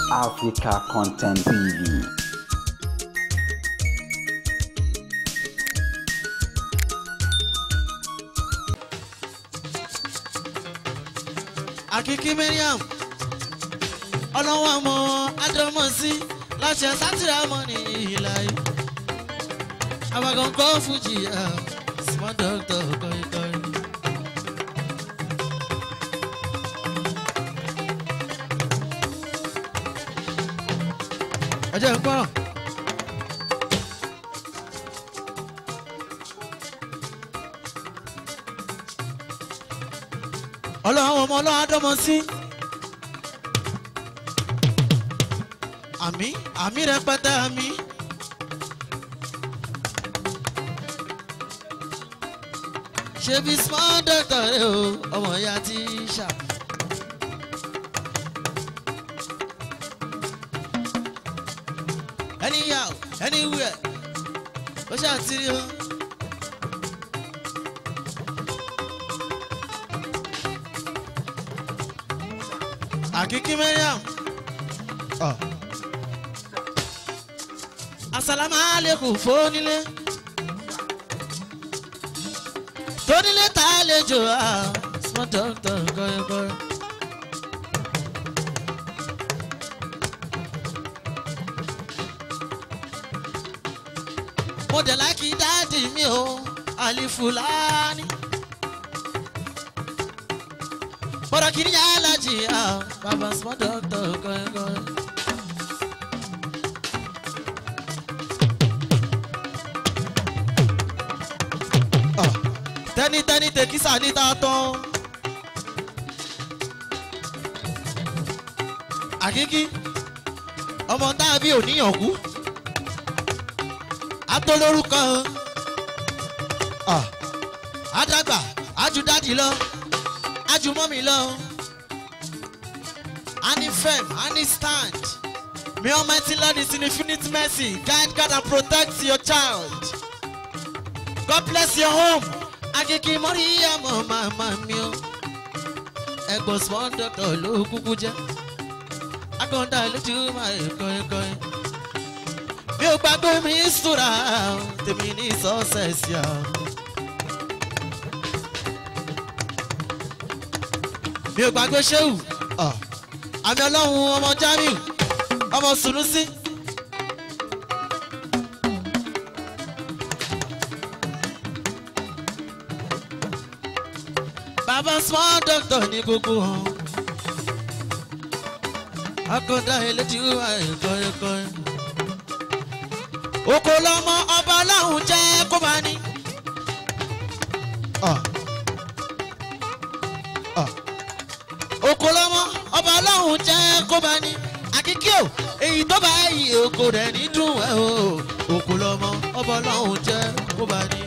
Africa Content TV. àkìkí mariam ọlọ́wọ́ ọmọ adọ́mọ̀sí láṣẹ sátìrámọ́ ní ìlà yìí àbàgàn kọ́ fújì small doctor kọ́ríkọ́rí. ọjọ́ ìpọ́n. ọlọ́run ọmọ ọlọ́run adọ́mọ sí. àmì àmì rẹpẹtẹ àmì. ṣebí small doctor rẹ o ọmọ ìyá tí ṣá. anyhow anywhere ó ṣàtìrí o. àkíkí mariam. asalaamualeykum fónílé. tónílé tá a lè jò á small doctor kọ́yọ́kọ́yọ́. mo dẹ̀ láìkí dáàdì mi o àlìfùlání. bọ́dọ̀ kìíní yà á lajì á bàbá small doctor kọ́yọ́kọ́yọ́. tẹ́nitẹ́ni tẹ̀kísà níta tán. àkíkí ọmọ táàbí ò níyàn kú atolórúkọ àdàgbà àjùdádì lọ àjùmọ́mì lọ ani firm ani stand may almighty lord is in infinite mercy guide guard and protect your child god bless your home akeke mọ́ríyàmọ́ màmá mi o ẹ̀gbọ́n small doctor ló kúkú jẹ́ akọ̀ǹda lójú máa ẹ̀kọ́ ẹ̀kọ́ ẹ̀ mi ò gbàgbé mi súra tèmi ní sọ́ọ̀sẹ̀sì à. mi ò gbàgbé ṣéwù àmì ọlọ́run ọmọ jamiu ọmọ sunusi. bàbá small doctor ní gbogbo hàn akọ̀dá eléjì wà ẹ̀kọ́ ẹ̀kọ́ ẹ̀ oko lọmọ ọba ọlọ́run jẹ́ kó bá ní. oko lọmọ ọba ọlọ́run jẹ́ kó bá ní. àkíkí o èyí tó bá yí oko rẹ̀ ní dùn ẹ̀ o oko lọmọ ọba ọlọ́run jẹ́ kó bá ní.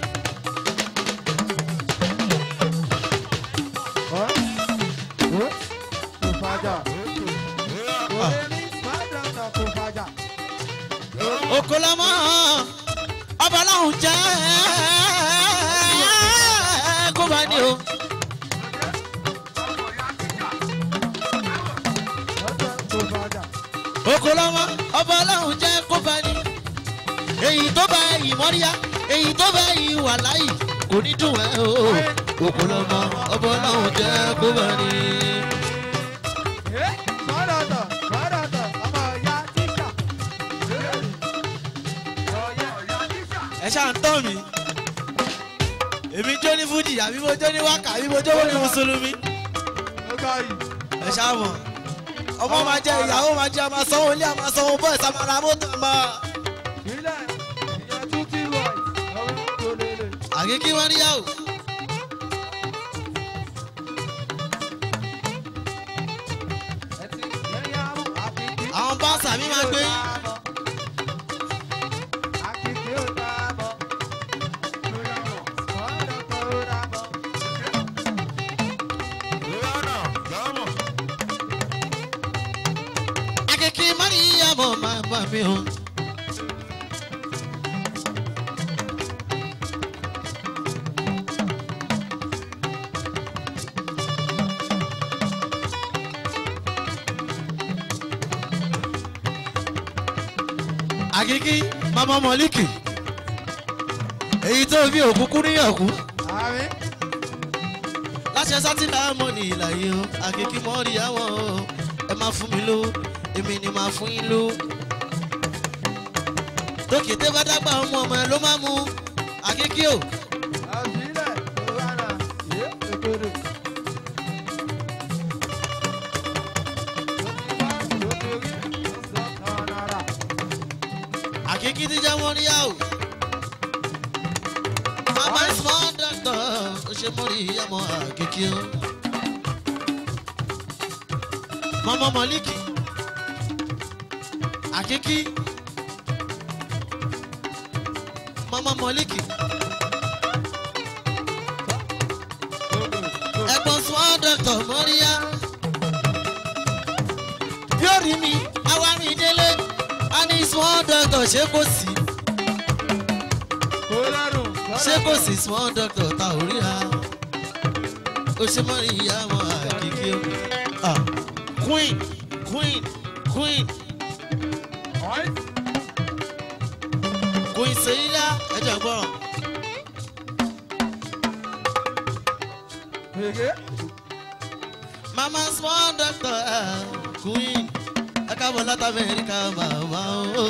oko lọmọ ọba ọlọ́run jẹ́ kó bá ní o. oko lọmọ ọba ọlọ́run jẹ́ kó bá ní. èyí tó bá yìí mọ́ríyá èyí tó bá yìí wà láyì kò ní dùn ẹ́ o. oko lọmọ ọba ọlọ́run jẹ́ kó bá ní. ẹ ṣáà ń tọ́ mi èmi jó ní fújì àbí mo jó ní wákà àbí mo jó ní mùsùlùmí ẹ ṣáà mọ̀ ọmọ máa jẹ ìyàwó máa jẹ ọmọ sanwó ilé ọmọ sanwó bọ́ọ̀ ìsàmàrà mọ́tò ọmọ. àkíkí wọn níyàwó. àwọn báńsà mi máa gbé. akeke mariyamu mama mi o. àkíkí mama mọ̀líkì èyí tó bí òkúkú níyànkú Àmín. láṣẹ sátìlá mọ́ ní ìlà yìí o àkíkí mọ́ rí àwọn o ẹ máa fún mi lówó èmi ni máa fún yín lówó. tókè tẹ́ bá dágbà ọmọ ọmọ ẹ ló máa mú àkíkí o Àbílẹ̀ tó wà náà. Yé èkórè. àkíkí ti jẹ́ wọ́n rí yá o. mama small doctor ó ṣe mọ́ rí àmọ́ àkíkí o. mama mọ̀líkì àkíkí mama mọ̀líkì ẹ̀gbọ́n small doctor mọ́ríyá bí ó rí mi àwa mi délé a ní small doctor ṣé kò sí ṣé kò sí small doctor ta ò ríra ó ṣe mọ́ ìyá wọn àkíkí o Ah, queen queen queen queen seyila ẹjọ gbọràn mama small doctor ah, queen ẹ káàbọ̀ láti amẹ́ríkà màmá o.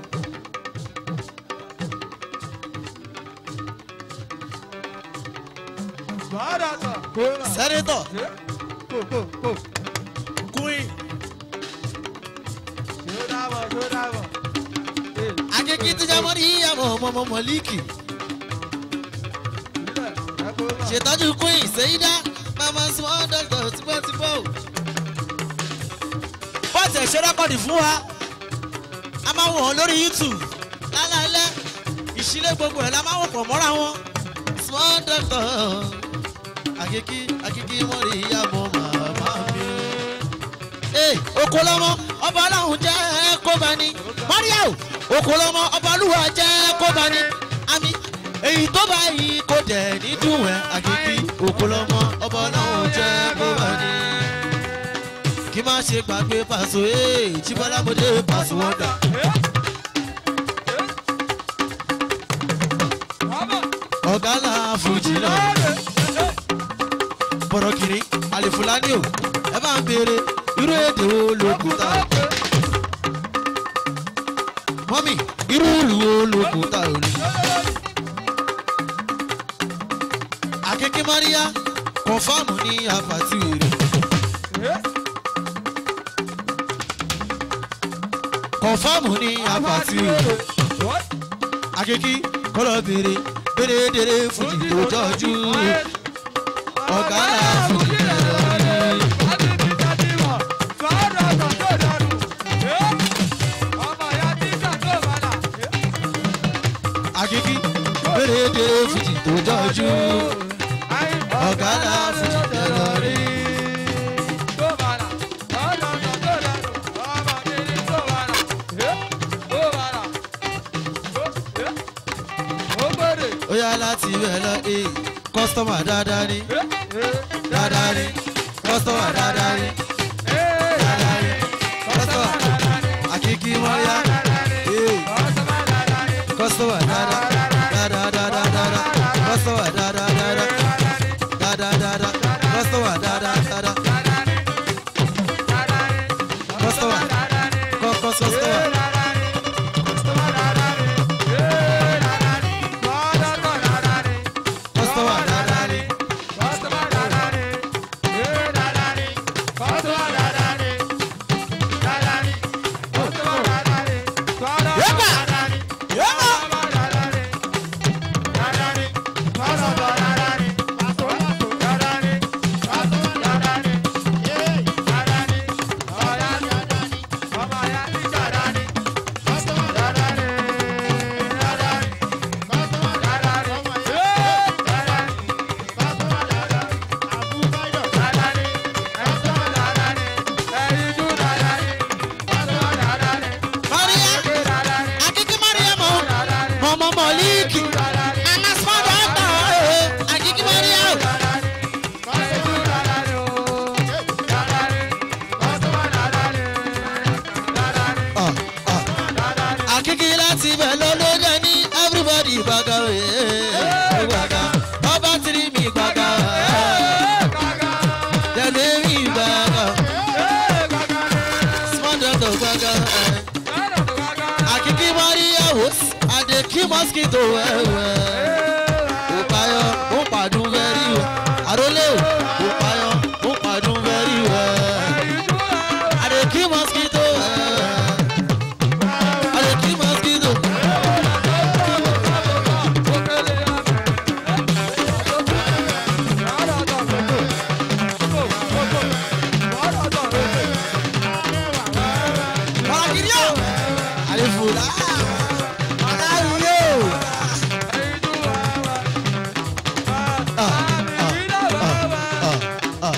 sẹ́nitọ̀ queen akíkí tí jẹ́ mọ́rí ìyàwó ọmọ mọ̀líkì ṣètọ́jú queen seyida mama small doctor tipẹ́tipẹ́ o. bọ́ọ̀sì ẹ̀ṣẹ́ rẹ́kọ̀dì fún wa a máa wọ̀ ọ́ lórí youtube lálẹ́ ìṣílẹ̀ gbogbo ẹ̀ la máa wọ̀ pọ̀ mọ́ra wọn small doctor akíkí akíkí mọ́rí ìyàwó màmá mi. ee oko lọmọ ọba ọlọ́run jẹ́ kó bá ní mọ́ríà o oko lọmọ ọba olúwa jẹ́ kó bá ní àmì èyí tó bá yí kò dẹ̀ ní dùn ẹ́ àkíkí oko lọmọ ọba ọlọ́run jẹ́ kó bá ní. kí má ṣe gbàgbé pàṣẹ ee jíbọ́lámọdé pàṣẹ wọn dà. ọ̀gá là fújì náà bọ̀rọ̀ kiri àlèfúlání o ẹ bá ń béèrè irú èdè wo ló kù tá o. mọ́mì irú ìlú wo ló kù tá o ní. akeke maria kọfáàmù ní apàtì wèrè kọfáàmù ní apàtì wèrè akeke kọlọ béèrè béèrè dèrè fújì tó jọjú ọ̀gá là fújì tó jọjú. akeke béèrè dèrè fújì tó jọjú ọ̀gá là fújì tó jọjú. ó yá láti ibẹ̀ lọ ee kọ́sítọ́mà dáadáa ni dáadáa ni kọ́sítọ́mà dáadáa ni dáadáa ni kọ́sítọ́mà àkíkí mọ́ríyá ee kọ́sítọ́mà dáadáa dáadáa dáadáa dáadáa kọ́sítọ́mà dáadáa dáadáa dáadáa dáadáa kọ́sítọ́mà dáadáa dáadáa kọ́sítọ́mà kọ́ kọ́sítọ́mà. kọ́sítọ́mà dáadáa ni ibẹ̀ ló ló jẹ́ ní everybody gbàgà òye gbàgà ọba tìrì mi gbàgà tẹ̀lé mi gbàgà small doctor gbàgà àkìkí maria wos àdèkí mosquito wẹ́wẹ́.